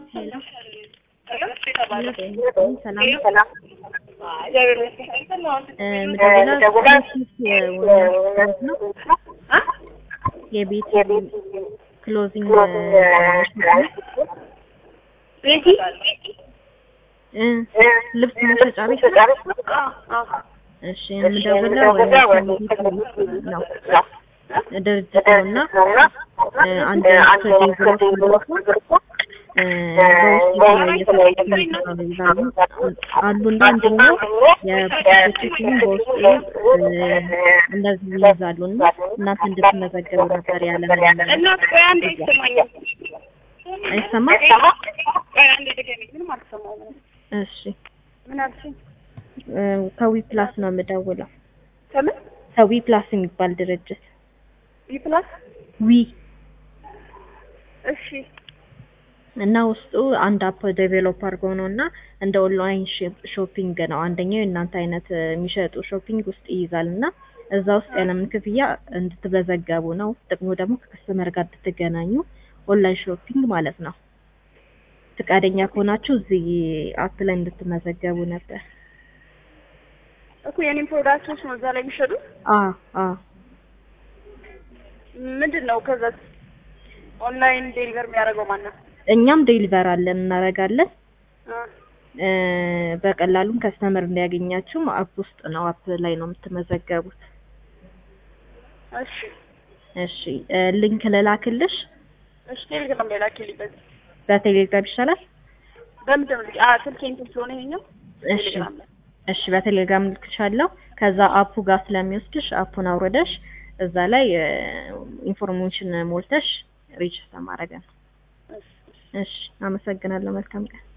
የቤት ክሎዚንግ ልብስ መሸጫ ቤት ነው። እሺ የምደውለው ነው ድርጅት ነው እና አንድ ፕሮጀክት አሉና አንደኛው የፕሮጀክቱን በውስጡ እንደዚህ ይይዛሉ እና እናንተ እንድትመዘገቡ ነበር ያለ እናት ቆይ አንዴ ይሰማኛል። አይሰማም? ቆይ አንዴ ድገሚ። ምንም አልሰማሁም። እሺ ምን አልሽኝ? ከዊ ፕላስ ነው የምደውለው። ከምን ከዊ ፕላስ የሚባል ድርጅት ቢፕላስ? ዊ እሺ እና ውስጡ አንድ አፕ ዴቨሎፕ አድርገው ነው እና እንደ ኦንላይን ሾፒንግ ነው። አንደኛው የእናንተ አይነት የሚሸጡ ሾፒንግ ውስጥ ይይዛል እና እዛ ውስጥ ያለምን ክፍያ እንድትመዘገቡ ነው። ጥቅሙ ደግሞ ከከስተመር ጋር እንድትገናኙ ኦንላይን ሾፒንግ ማለት ነው። ፍቃደኛ ከሆናችሁ እዚህ አፕ ላይ እንድትመዘገቡ ነበር። እኮ የኔም ፕሮዳክቶች ነው እዛ ላይ የሚሸጡት። አ አ ምንድን ነው ከዛ ኦንላይን ዴሊቨር የሚያደርገው ማን ነው? እኛም ዴሊቨር አለን እናደርጋለን። አ እ በቀላሉም ከስተመር እንዲያገኛችሁም አፕ ውስጥ ነው አፕ ላይ ነው የምትመዘገቡት። እሺ እሺ እ ሊንክ ልላክልሽ እሺ ቴሌግራም ላይ ላኪልኝ። በዚህ በቴሌግራም ይሻላል። በምንድን ነው ልጅ አ ስልኬ እንትን ስለሆነ ይሄኛው እሺ ቴሌግራም ላይ እሺ በቴሌግራም ልክሻለሁ። ከዛ አፑ ጋር ስለሚወስድሽ አፑን አውርደሽ እዛ ላይ ኢንፎርሜሽን ሞልተሽ ሬጅስተር ማድረግ ነው። እሺ እሺ አመሰግናለሁ። መልካም ቀን።